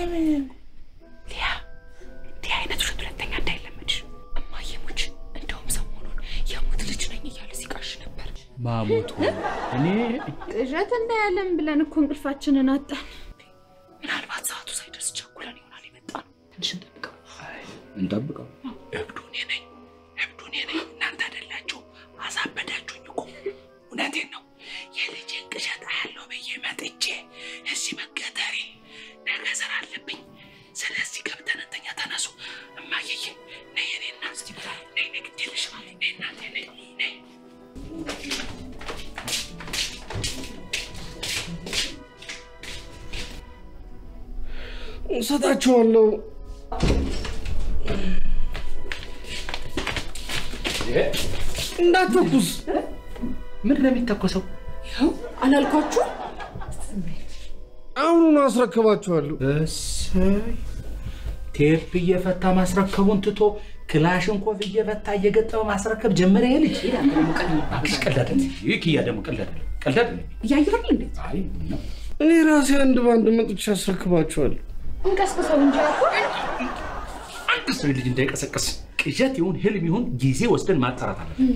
ለምን ሊያ እንዲህ አይነት ውሸት ሁለተኛ እንዳይለመድሽ። እማዬ ሙች እንደውም ሰሞኑን የሙት ልጅ ነኝ እያለ ሲቃሽ ነበር። ማሞቱ እኔ ቅዠት እንዳያለን ብለን እኮ እንቅልፋችንን አጣን። ምናልባት ሰዓቱ ሳይደርስ ቸኩለን ይሆናል የመጣ ነው። ትንሽ እንጠብቀው። እንጠብቀው። እብዱ እኔ ነኝ፣ እብዱ እኔ ነኝ። እናንተ አይደላችሁ። አሳበዳችሁኝ እኮ። እውነቴን ነው። የልጄን ቅዠት አያለው ብዬ መጥቼ እዚህ መገተሬ ነገ ስራ አለብኝ። ስለዚህ ገብተን እንተኛ። ተነሱ። እማየዬ ነይ፣ የኔ እናት ነይ፣ ነይ፣ ግድ የለሽም ነይ፣ እናቴ ነይ፣ ነይ። እሰጣቸዋለሁ። እንዳትተኩስ። ምን ነው የሚተኮሰው? አላልኳችሁ? አሁኑኑ አስረክባቸዋለሁ። እሰይ ቴፕ እየፈታ ማስረከቡን ትቶ ክላሽንኮቭ እየፈታ እየገጠመ ማስረከብ ጀመረ። ይሄ ልጅ እባክሽ ቀልድ አይደለም። ይህ ኪያ ደግሞ ቀልድ አይደለም። ቀልድ አይደለም። እያየሁ እንዴ? አይ ነው እኔ ራሴ አንድ በአንድ መጥቼ አስረክባቸዋለሁ። እንቀስቅሰው እንጂ አልኩ። አንድ ሰው ልጅ እንዳይቀሰቀስ ቅዠት ይሁን ህልም ይሁን ጊዜ ወስደን ማጣራት አለብን።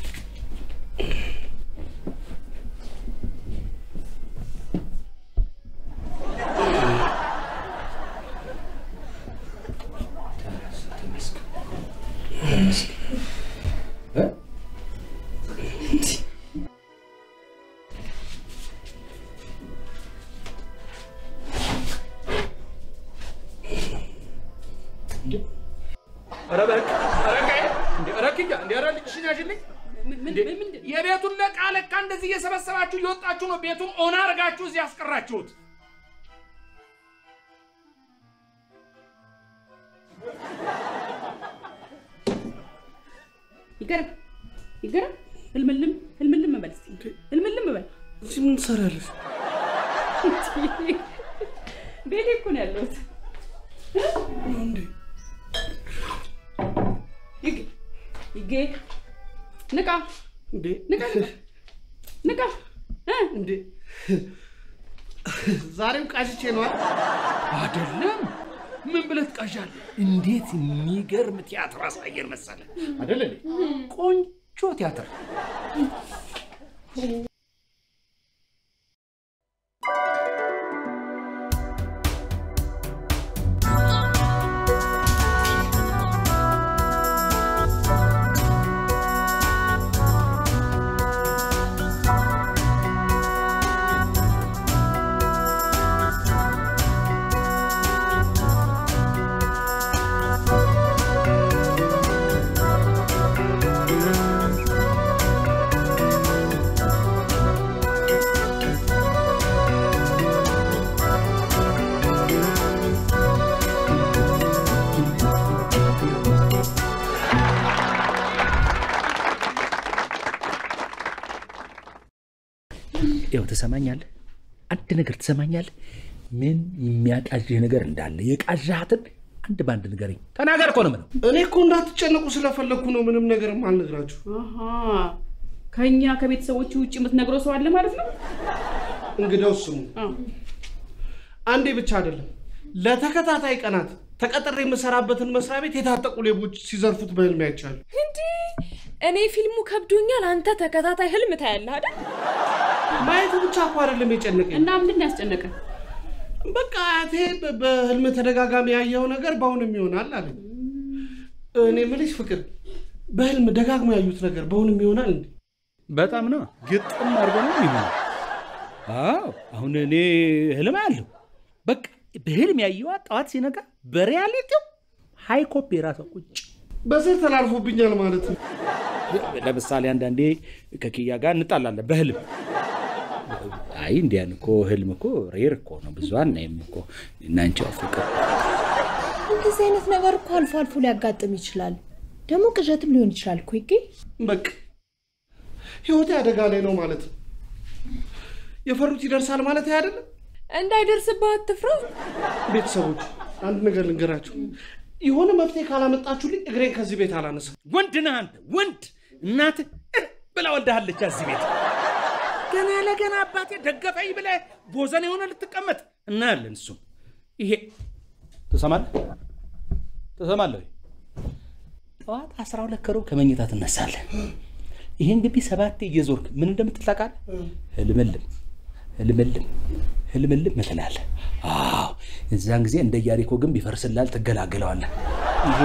ኧረ በቃ ኧረ ቀይ እንደ ኧረ ክያ እንደ ኧረ ልጅሽን ያዥልኝ እንደ የቤቱን ለቃ ለካ እንደዚህ እየሰበሰባችሁ እየወጣችሁ ነው ቤቱን ኦና አድርጋችሁ እዚህ ያስቀራችሁት። ይገርም ይገርም። ህልምልም ህልምልም በል እስኪ ህልምልም በል። እዚህ ምን ትሰሪያለሽ? ቤቴ እኮ ነው ያለሁት። እንዴ ይግ ይጌ ንቃ እንዴ ንቃ ንቃ እ እንዴ ዛሬም ቃሽቼ ነዋ። አይደለም ምን ብለህ ትቃዣለህ? እንዴት የሚገርም ቲያትር አሳየን መሰለ አይደለ? እንዴ? ቆንጆ ቲያትር ያው ትሰማኛለህ፣ አንድ ነገር ትሰማኛለህ። ምን የሚያቃዥህ ነገር እንዳለ የቃዣሃትን አንድ በአንድ ንገረኝ። ተናገር እኮ ነው የምለው። እኔ እኮ እንዳትጨነቁ ስለፈለግኩ ነው ምንም ነገርም አልነግራችሁ። አሃ ከኛ ከቤተሰቦቹ ውጭ የምትነግረው ሰው አለ ማለት ነው? እንግዲያው ስሙ፣ አዎ። አንዴ ብቻ አይደለም ለተከታታይ ቀናት ተቀጥሬ የምሰራበትን መስሪያ ቤት የታጠቁ ሌቦች ሲዘርፉት በህልሜ አይቻለሁ። እንዲህ እኔ ፊልሙ ከብዶኛል፣ አንተ ተከታታይ ህልም ታያለህ አይደል? ማየቱ ብቻ እኮ አይደለም የጨነቀኝ። እና ምንድን ነው ያስጨነቀ? በቃ አያቴ በ- በህልም ተደጋጋሚ ያየው ነገር በአሁንም ይሆናል አለኝ። እኔ የምልሽ ፍቅር፣ በህልም ደጋግሞ ያዩት ነገር በአሁንም ይሆናል እንዴ? በጣም ነው ግጥም አድርጎ ነው የሚሆነው። አዎ አሁን እኔ ህልም አለሁ። በቃ በህልም ያየዋ ጠዋት ሲነጋ በሪያሊቲው ሃይ ኮፒ የራሷ ቁጭ በስር ተላልፎብኛል ማለት ነው። ለምሳሌ አንዳንዴ ከኪያ ጋር እንጣላለን በህልም። አይ እንዲያን እኮ ህልም እኮ ሬር እኮ ነው፣ ብዙ አናይም እኮ እናንቺ ፍቅር እንደዚህ አይነት ነገር እኮ አልፎ አልፎ ሊያጋጥም ይችላል። ደግሞ ቅዠትም ሊሆን ይችላል እኮ ይጌ በቃ ህይወቴ አደጋ ላይ ነው ማለት ነው። የፈሩት ይደርሳል ማለት አይደለም። እንዳይደርስብህ አትፍራ። ቤተሰቦች አንድ ነገር ልንገራችሁ፣ የሆነ መፍትሄ ካላመጣችሁልኝ እግሬን ከዚህ ቤት አላነሳም። ወንድ ነህ አንተ ወንድ። እናትህ እ ብላ ወልዳሃለች እዚህ ቤት። ገና ለገና አባቴ ደገፈኝ ብለህ ቦዘን የሆነ ልትቀመጥ እናያለን። እሱም ይሄ ትሰማለህ? ትሰማለህ? ወይ? ጠዋት አስራ ሁለት ከሩብ ከመኝታ ትነሳለህ። ይህን ግቢ ሰባቴ እየዞርክ ምን እንደምትል ታውቃለህ? ህልምልም ህልምልም ህልምልም ትላለህ። አዎ እዛን ጊዜ እንደ ኢያሪኮ ግንብ ይፈርስላል፣ ትገላገለዋለህ። ይሄ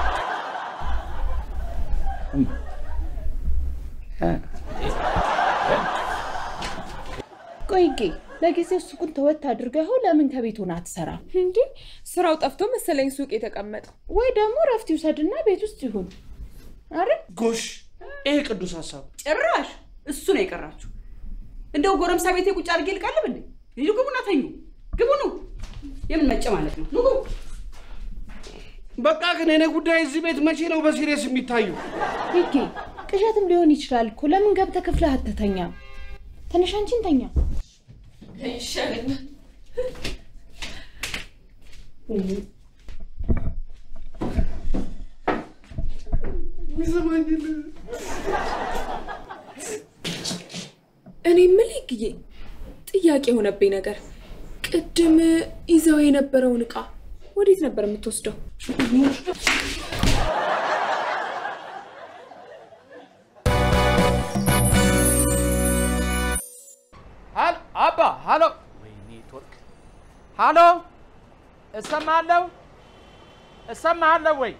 ቆይ ጌ ለጊዜው ሱቁን ተወት አድርገኸው ለምን ከቤት ሆነ አትሰራ? እንዴ ስራው ጠፍቶ መሰለኝ ሱቅ የተቀመጠው። ወይ ደግሞ ረፍት ይውሰድና ቤት ውስጥ ይሁን። አረ ጎሽ፣ ይሄ ቅዱስ ሀሳብ ጭራሽ እሱ ነው የቀራችሁ። እንደው ጎረምሳ ቤቴ ቁጭ አድርጌ ልቃልብ እንዴ? ልዩ ግቡና ተኙ። ግቡ ነው የምን መጨ ማለት ነው? ኑ ግቡ። በቃ ግን የኔ ጉዳይ እዚህ ቤት መቼ ነው በሲሪየስ የሚታየው? ጌ ቅዠትም ሊሆን ይችላል እኮ ለምን ገብተህ ክፍልህ አትተኛ? ትንሽ አንቺን ተኛ። ይሻለኛል። እኔ የምልህ ግዬ ጥያቄ የሆነብኝ ነገር ቅድም ይዘው የነበረውን እቃ ወዴት ነበር የምትወስደው? ሀል አባ ሀሎ፣ ወይኔ ኔትወርክ። ሀሎ፣ እሰማለሁ እሰማለሁ ወይ?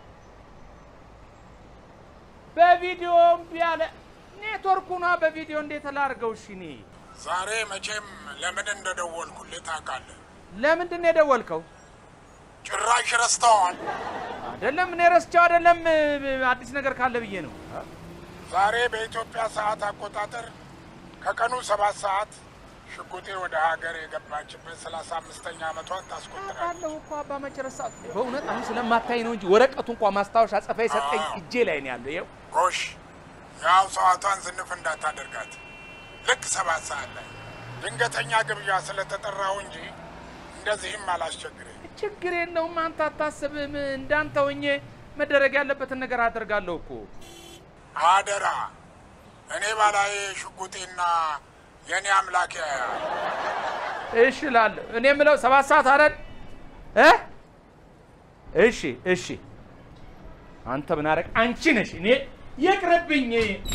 በቪዲዮ እምቢ አለ ኔትወርኩ ኗ። በቪዲዮ እንዴት ላድርገው? እሺ እኔ ዛሬ መቼም ለምን እንደደወልኩልህ ታውቃለህ? ለምንድን ነው የደወልከው? ጭራሽ ረስተዋል። አይደለም እኔ ረስቸው አይደለም፣ አዲስ ነገር ካለ ብዬ ነው። ዛሬ በኢትዮጵያ ሰዓት አቆጣጠር ከቀኑ ሰባት ሰዓት ሽጉጤ ወደ ሀገር የገባችበት ሰላሳ አምስተኛ ዓመቷን ታስቆጥራለች። አውቃለሁ እኮ አባ መቼ ረሳሁት? በእውነት አሁን ስለማታይ ነው እንጂ ወረቀቱ እንኳ ማስታወሻ ጽፋ የሰጠኝ እጄ ላይ ነው ያለው። ይኸው ጎሽ፣ ያው ሰዓቷን ዝንፍ እንዳታደርጋት። ልክ ሰባት ሰዓት ላይ ድንገተኛ ግብዣ ስለተጠራው እንጂ እንደዚህም አላስቸግርም። ችግር የለውም አንተ አታስብም። እንዳንተ ሆኜ መደረግ ያለበትን ነገር አደርጋለሁ እኮ። አደራ እኔ ባላዬ ሽጉጤና የእኔ አምላክ ያያል። እሺ እላለሁ። እኔ የምለው ሰባት ሰዓት አይደል እ እሺ እሺ። አንተ ምን አደረግ? አንቺ ነሽ። እኔ ይቅርብኝ፣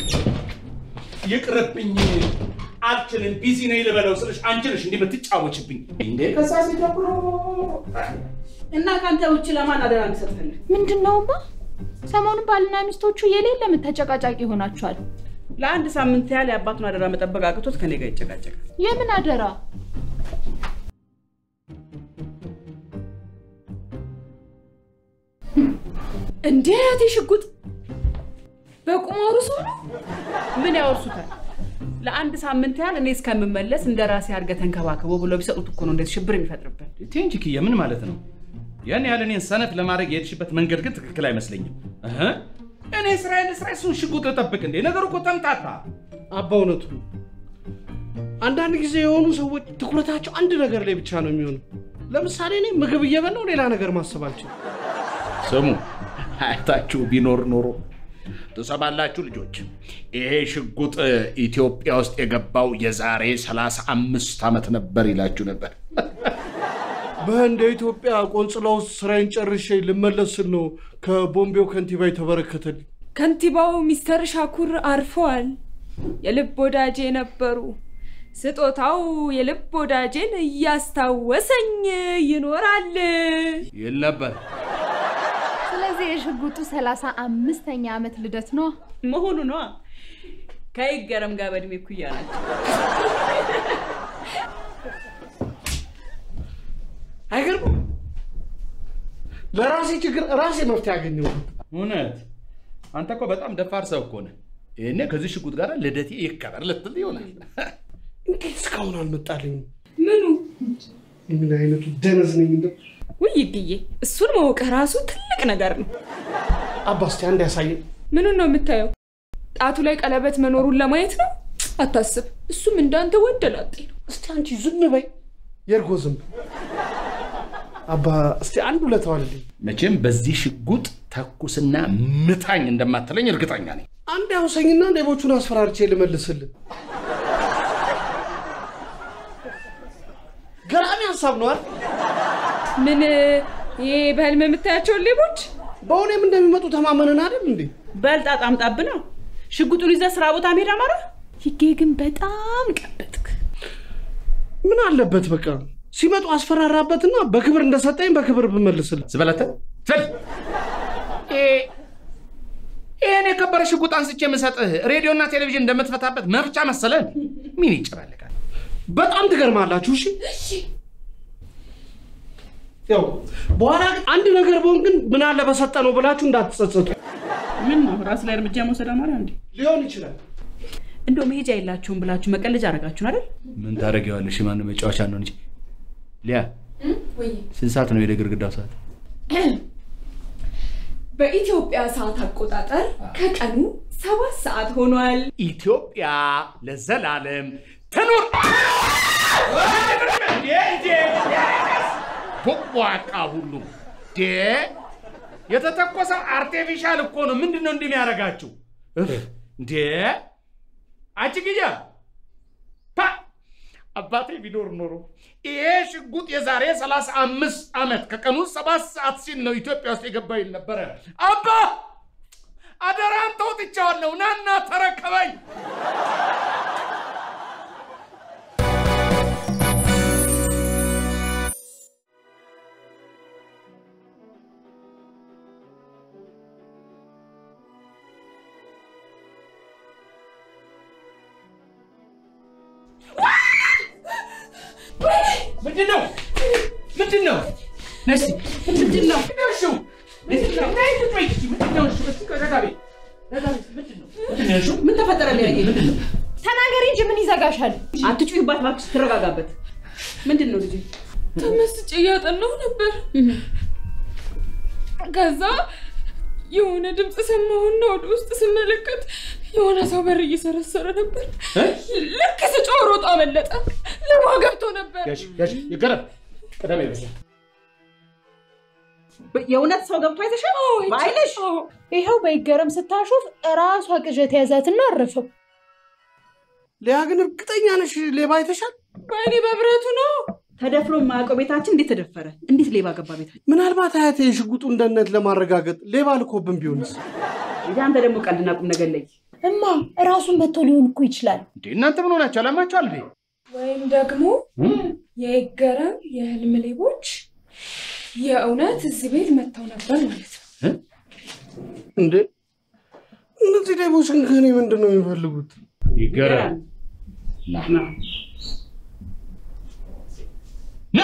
ይቅርብኝ፣ አልችልም፣ ቢዚ ነኝ ልበለው ስልሽ አንቺ ነሽ እንዲህ የምትጫወችብኝ እንዴ? ከሳ ሲጀምሮ እና ከአንተ ውጭ ለማን አደራ እንድሰጥ ፈልግ? ምንድን ነውማ? ሰሞኑን ባልና ሚስቶቹ የሌለ ተጨቃጫቂ ሆናችኋል። ለአንድ ሳምንት ያህል የአባቱን አደራ መጠበቅ አቅቶት ከኔ ጋር ይጨቃጨቃል። የምን አደራ? እንዴ እህቴ ሽጉጥ በቁማሩ ሰው ነው። ምን ያወርሱታል? ለአንድ ሳምንት ያህል እኔ እስከምመለስ እንደ ራሴ አድርገህ ተንከባከበው ብሎ ቢሰጡት እኮ ነው እንደዚህ ሽብር የሚፈጥርበት። ቴንጅ ክዬ ምን ማለት ነው? ያን ያህል እኔን ሰነፍ ለማድረግ የሄድሽበት መንገድ ግን ትክክል አይመስለኝም። እህ እኔ እስራኤል እስራኤል እሱን ሽጉጥ ልጠብቅ እንዴ? ነገሩ እኮ ተምታታ። አባ እውነቱ ነው። አንዳንድ ጊዜ የሆኑ ሰዎች ትኩረታቸው አንድ ነገር ላይ ብቻ ነው የሚሆነው። ለምሳሌ እኔ ምግብ እየበላው ሌላ ነገር ማሰብ አልችልም። ስሙ አያታችሁ ቢኖር ኖሮ ትሰማላችሁ ልጆች፣ ይሄ ሽጉጥ ኢትዮጵያ ውስጥ የገባው የዛሬ 35 ዓመት ነበር ይላችሁ ነበር። በህንድ የኢትዮጵያ ቆንጽላ ውስጥ ስራዬን ጨርሼ ልመለስ ስል ነው ከቦምቤው ከንቲባ የተበረከተልኝ። ከንቲባው ሚስተር ሻኩር አርፈዋል። የልብ ወዳጄ ነበሩ። ስጦታው የልብ ወዳጄን እያስታወሰኝ ይኖራል። ይል ነበር። ስለዚህ የሽጉጡ ሰላሳ አምስተኛ ዓመት ልደት ነው። መሆኑ ነዋ። ከይገረም ጋር በእድሜ እኩያ ናቸው። አይገርምም? ለራሴ ችግር ራሴ መፍትሄ ያገኘው። እውነት አንተ እኮ በጣም ደፋር ሰው እኮ ነህ። ይሄኔ ከዚህ ሽጉጥ ጋር ልደቴ ይከበር ልትል ይሆናል። እንዴት እስካሁን አልመጣልኝም? ምኑ ምን አይነቱ ደነዝ ነኝ እንደው። ውይ ግዬ፣ እሱን ማወቅ ራሱ ትልቅ ነገር ነው። አባ እስቲ አንድ ያሳየን። ምኑን ነው የምታየው? ጣቱ ላይ ቀለበት መኖሩን ለማየት ነው? አታስብ፣ እሱም እንዳንተ ወንደላጤ ነው። እስቲ አንቺ ዝም በይ፣ የእርጎ ዝንብ። አባ እስቲ አንድ ውለታ ዋልልኝ። መቼም በዚህ ሽጉጥ ተኩስና ምታኝ እንደማትለኝ እርግጠኛ ነኝ። አንድ ያውሰኝና ሌቦቹን አስፈራርቼ ልመልስልን። ገራሚ ሀሳብ ነው አይደል? ምን ይሄ በህልም የምታያቸውን ሌቦች በእውኔም እንደሚመጡ ተማመንን አይደል እንዴ? በልጣ ጣምጣብና ሽጉጡን ይዘህ ስራ ቦታ መሄድ አማራ። ይጌ ግን በጣም ቀበጥክ። ምን አለበት በቃ ሲመጡ አስፈራራበትና በክብር እንደሰጠኝ በክብር ብመልስልህ። ዝበለተ ስል ይህን የከበረ ሽጉጥ አንስቼ የምሰጥህ ሬዲዮና ቴሌቪዥን እንደምትፈታበት መፍቻ መሰለን። ምን ይጨማልቃል? በጣም ትገርማላችሁ። እሺ ያው በኋላ ግን አንድ ነገር በሆን ግን ምን አለ በሰጠ ነው ብላችሁ እንዳትጸጸቱ። ምን ነው ራስ ላይ እርምጃ መውሰድ አማራ እንዴ? ሊሆን ይችላል። እንደው መሄጃ የላችሁም ብላችሁ መቀለጃ አረጋችሁን አይደል? ምን ታደርጊዋለሽ? ማን መጫወቻ ነው እንጂ። ሊያ ወይ ስንት ሰዓት ነው የወደ ግድግዳው ሰዓት? በኢትዮጵያ ሰዓት አቆጣጠር ከቀኑ ሰባት ሰዓት ሆኗል። ኢትዮጵያ ለዘላለም ትኑር። ቦቅቧቃ ሁሉ ዴ የተተኮሰው አርቴፊሻል እኮ ነው። ምንድን ነው እንደሚያደርጋችሁ እንዴ? አንቺ ግያ ፓ አባቴ ቢኖር ኖሮ ይሄ ሽጉጥ የዛሬ ሰላሳ አምስት ዓመት ከቀኑ ሰባት ሰዓት ሲል ነው ኢትዮጵያ ውስጥ የገባ ይል ነበረ። አባ አደራን ተውጥቻዋለሁ፣ ናና ተረከበኝ። ምንድን ነው? ምንድን ነው? ነሲ ምንድን ነው? እሺ ምንድን ነው? ነይ ቁጭ በይ እስኪ። ምንድን ነው? እሺ እስኪ ረጋ በይ። ረጋ በይ። ምንድን ነው? ምንድን ነው? እሺ ምን ተፈጠረ? ሊያየ ተናገሪ እንጂ ምን ይዘጋሻል? አትጩይባት እባክሽ፣ ትረጋጋበት። ምንድን ነው ልጅ? ተመስጬ እያጠናሁ ነበር። ከዛ የሆነ ድምፅ ሰማሁና ወደ ውስጥ ስመለከት የሆነ ሰው በር እየሰረሰረ ነበር። ልክ ስጮህ ሮጦ አመለጠ። ለማ ገብቶ ነበር። ያሽ ያሽ ይገረም ቀደም ይበዛ የእውነት ሰው ገብቶ አይተሻል? በአይንሽ? ይኸው በይገረም ስታሾፍ እራሷ ቅዠት የያዛትና አረፈው። ሊያ ግን እርግጠኛ ነሽ ሌባ አይተሻል? በእኔ በብረቱ ነው። ተደፍሮ የማያውቀው ቤታችን እንዴት ተደፈረ? እንዴት ሌባ ገባ ቤታችን? ምናልባት አያቴ የሽጉጡን ደህንነት ለማረጋገጥ ሌባ ልኮብን ቢሆንስ? እንግዲህ አንተ ደግሞ ቀልድና ቁም ነገር ለይ። እማ እራሱን መጥቶ ሊሆን እኮ ይችላል። እንዴ እናንተ ምን ሆናችሁ? አላማችኋል እንዴ? ወይም ደግሞ የይገረም የህልም ሌቦች የእውነት እዚህ ቤት መጥተው ነበር ማለት ነው። እንዴ እነዚህ ሌቦች ግን ከእኔ ምንድን ነው የሚፈልጉት? ይገረም ና ና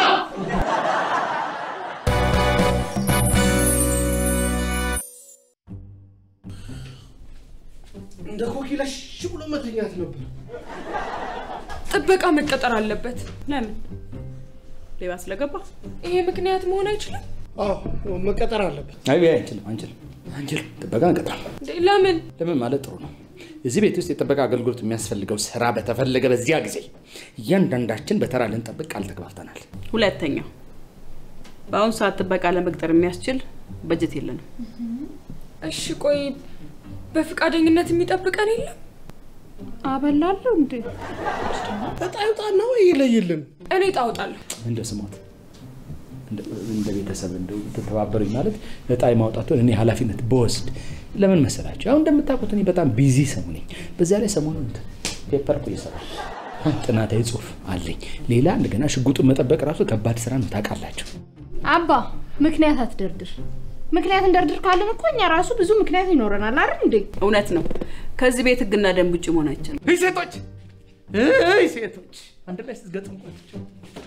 እንደ ኮኪ ለሽ ብሎ መተኛት ነበር። ጥበቃ መቀጠር አለበት። ለምን ሌባ ስለገባ? ይሄ ምክንያት መሆን አይችልም አዎ መቀጠር አለበት። አይ አንችልም፣ አንችልም፣ አንችልም። ጥበቃ እንቀጥራም። እንዴ? ለምን? ለምን ማለት ጥሩ ነው። እዚህ ቤት ውስጥ የጥበቃ አገልግሎት የሚያስፈልገው ስራ በተፈለገ በዚያ ጊዜ እያንዳንዳችን በተራ ልንጠብቅ ቃል ተግባብተናል። ሁለተኛው በአሁኑ ሰዓት ጥበቃ ለመቅጠር የሚያስችል በጀት የለንም። እሺ ቆይ በፈቃደኝነት የሚጠብቀን የለም? አበላለሁ እንዴ? እጣ ይውጣና ወይ ይለይልን። እኔ ጣውጣለሁ። እንደ ስሞት እንደ- እንደ ቤተሰብ እንደው ተተባበሩኝ ማለት እጣ የማውጣቱን እኔ ኃላፊነት በወስድ ለምን መሰላቸው? አሁን እንደምታውቁት እኔ በጣም ቢዚ ሰው ነኝ። በዚያ ላይ ሰሞኑን እንትን ፔፐር እኮ እየሰራሁ ጥናታዊ ጽሑፍ አለኝ። ሌላ እንደገና ሽጉጡን መጠበቅ ራሱ ከባድ ስራ ነው ታውቃላችሁ። አባ ምክንያት አትደርድር። ምክንያት እንደርድር ካለን እኮ እኛ ራሱ ብዙ ምክንያት ይኖረናል አይደል እንዴ? እውነት ነው። ከዚህ ቤት ህግና ደንብ ውጭ መሆን አይችልም። እይ ሴቶች፣ እይ ሴቶች፣ አንድ ላይ ስትገጥሙ ቆያቸው።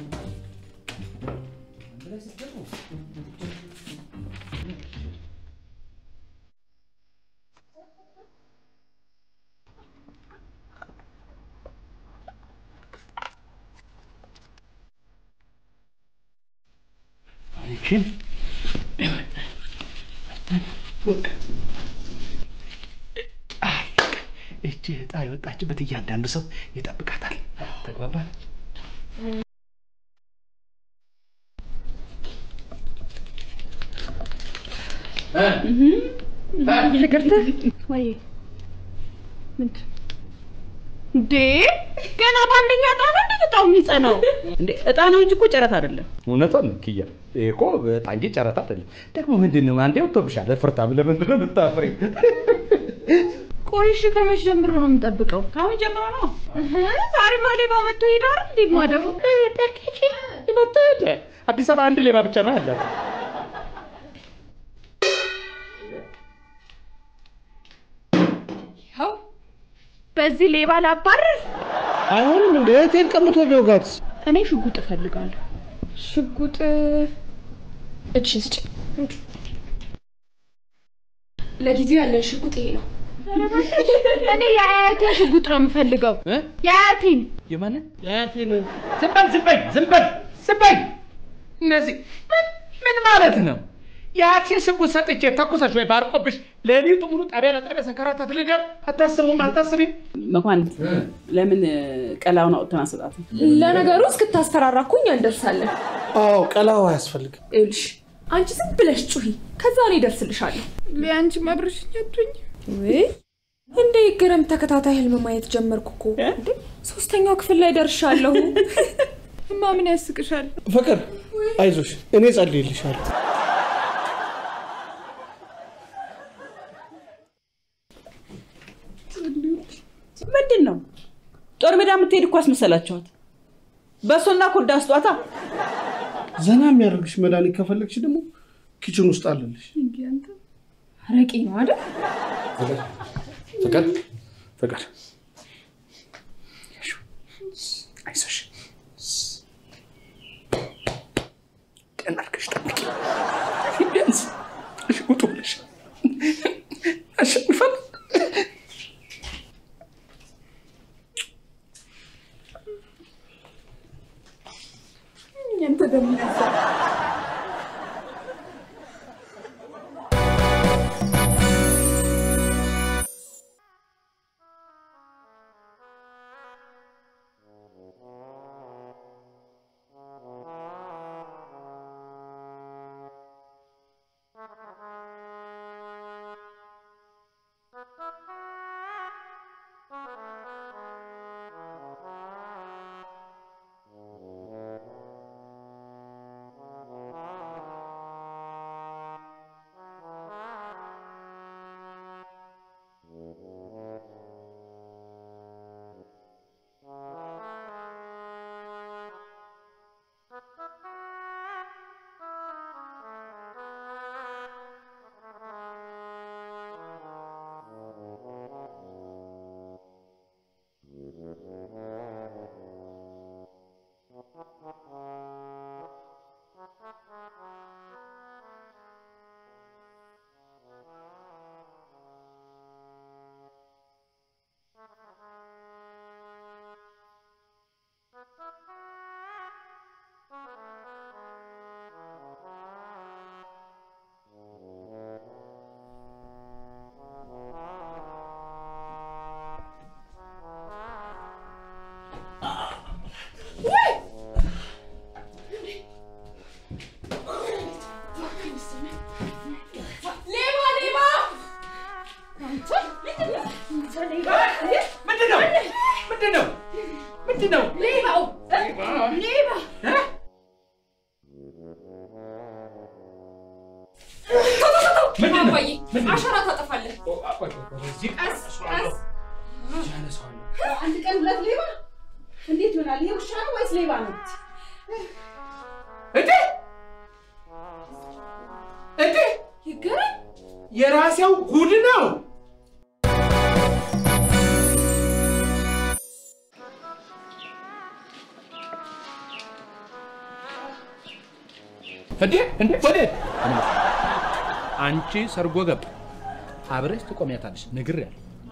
አንድ ላይ ስትገጥሙ ይህችን እቺ እጣ የወጣችበት እያንዳንዱ ሰው ይጠብቃታል። ተግባባል? ይቅርታ ወይ ምንድን እንዴ ገና በአንደኛ ጣት እንዴ በጣም የሚጸናው? እንዴ እጣ ነው እንጂ እኮ ጨረታ አይደለም። እውነቷን ነው ኪያ። ይሄ እኮ በጣም እንጂ ጨረታ አይደለም። ደግሞ ምንድን ነው አንዴ ወጥቶብሻል። ፍርታም ለምንድን ነው የምታፍሪው? ቆይ እሺ፣ ከመቼ ጀምሮ ነው የምጠብቀው? ከአሁን ጀምሮ ነው። ዛሬማ ሌባ መጥቶ ሄዳር እንዴ ማደሩ ደኬቼ መጣ ሄደ። አዲስ አበባ አንድ ሌባ ብቻ ነው ያለው። ይኸው በዚህ ሌባ ላባረር። አይሆንም እንደ እህቴን ቀምቶ ቢወጋት እኔ ሽጉጥ እፈልጋለሁ። ሽጉጥ እጅ ስጭ። ለጊዜው ያለን ሽጉጥ ይሄ ነው። እኔ የአያቴን ሽጉጥ ነው የምፈልገው። የአያቴን የማንን የአያቴን ዝም በል ዝም በል ዝም በል ዝም በል። እነዚህ ምን ምን ማለት ነው? የአክሲን ስጉት ሰጥቼ ተኩሰሽ ወይ ባርቆብሽ ሌሊቱ ሙሉ ጣቢያ ለጣቢያ ሰንከራታት ልደር አታስቡም አታስቢም? መኳንንት ለምን ቀላውን አውጥተን አሰጣትም? ለነገሩ እስክታስፈራራ እኮ እኛ እንደርሳለን። አዎ ቀላው አያስፈልግም። ይኸውልሽ አንቺ ዝም ብለሽ ጩሂ፣ ከዛ እኔ እደርስልሻለሁ። ለአንቺ መብረሽኝ አትሆኝ ወይ እንደ ይገረም ተከታታይ ህልም ማየት ጀመርኩ እኮ እንዴ! ሶስተኛው ክፍል ላይ ደርሻለሁ። እማ ምን ያስቅሻል? ፍቅር አይዞሽ፣ እኔ ጸልይልሻለሁ። ምንድን ነው ጦር ሜዳ የምትሄድ እኮ አስመሰላችኋት። በሶና ኮዳ ስጧታ። ዘና የሚያደርግሽ መድኃኒት ከፈለግሽ ደግሞ ኪችን ውስጥ አለልሽ። አረቄ ነው አይደል? ፍቅር ፍቅር አይዞሽ ቀና አድርገሽ ጠብቂ። ቢያንስ ሽጉጡ ብለሽ አሸንፋል። ያንተ ደግሞ ሌባ ሌባ! ምንድን ነው ምንድን ነው ምንድን ነው? ሌባው ሌባ! ምንድን ነው? አባዬ አሻራ ታጠፋለህ። እዚህ ቀስ ቀስ ያነሳዋለሁ። አንድ ቀን ሁለት ሌባ እንዴት ይሆናል? ይሄ ውሻ ነው ወይስ ሌባ ነው? እንዴ እንዴ ይገረም የራሴው ጉድ ነው። እንዴ እንዴ ወዴት? አንቺ ሰርጎ ገብ አብረሽ ትቆሚያታለሽ። ነግሬያለሁ።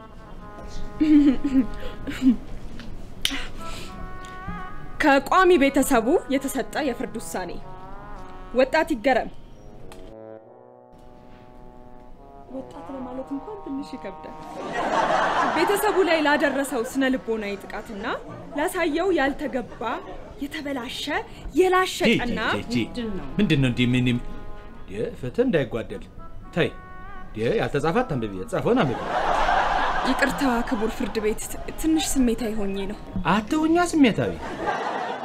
ከቋሚ ቤተሰቡ የተሰጠ የፍርድ ውሳኔ ወጣት ይገረም። ወጣት ለማለት እንኳን ትንሽ ይከብዳል። ቤተሰቡ ላይ ላደረሰው ስነ ልቦናዊ ጥቃትና ላሳየው ያልተገባ የተበላሸ የላሸቀና ምንድን ነው እንዲህ ምን ፍትህ እንዳይጓደል ተይ። ያልተጻፈ አታንብቢ፣ የተጻፈውን አንብቢ። ይቅርታ ክቡር ፍርድ ቤት፣ ትንሽ ስሜታዊ ሆኜ ነው። አትሁኛ ስሜታዊ።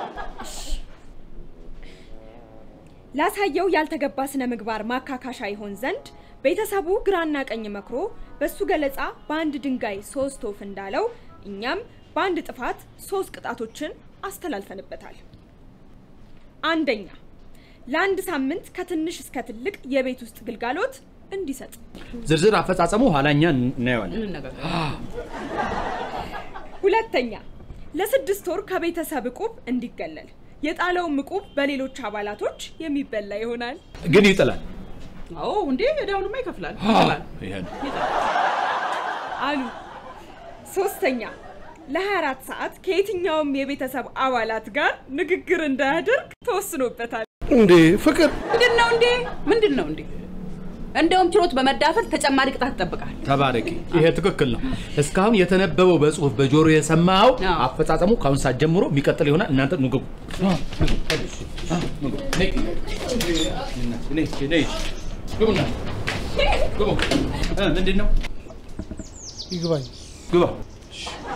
ላሳየው ያልተገባ ስነ ምግባር ማካካሻ ይሆን ዘንድ ቤተሰቡ ግራና ቀኝ መክሮ በሱ ገለጻ በአንድ ድንጋይ ሶስት ወፍ እንዳለው እኛም በአንድ ጥፋት ሶስት ቅጣቶችን አስተላልፈንበታል። አንደኛ ለአንድ ሳምንት ከትንሽ እስከ ትልቅ የቤት ውስጥ ግልጋሎት እንዲሰጥ። ዝርዝር አፈጻጸሙ ኋላኛ እናየዋለን። እንነጋገር። ሁለተኛ ለስድስት ወር ከቤተሰብ እቁብ እንዲገለል። የጣለውም እቁብ በሌሎች አባላቶች የሚበላ ይሆናል። ግን ይጥላል። አዎ እንዴ ዕዳውንማ ይከፍላል ይችላል። ይሄ ነው። አሉ። ሶስተኛ ለ24 ሰዓት ከየትኛውም የቤተሰብ አባላት ጋር ንግግር እንዳያደርግ ተወስኖበታል። እንዴ ፍቅር ምንድን ነው እንዴ? ምንድን ነው እንዴ? እንደውም ችሎት በመዳፈር ተጨማሪ ቅጣት ይጠብቃል። ተባረኪ። ይሄ ትክክል ነው። እስካሁን የተነበበው በጽሁፍ በጆሮ የሰማኸው አዎ። አፈጻጸሙ ከአሁን ሰዓት ጀምሮ የሚቀጥል ይሆናል። እናንተ ኑ ግቡ። ግቡና ግቡ። እ፣ ምንድን ነው ይግባኝ። ግባ።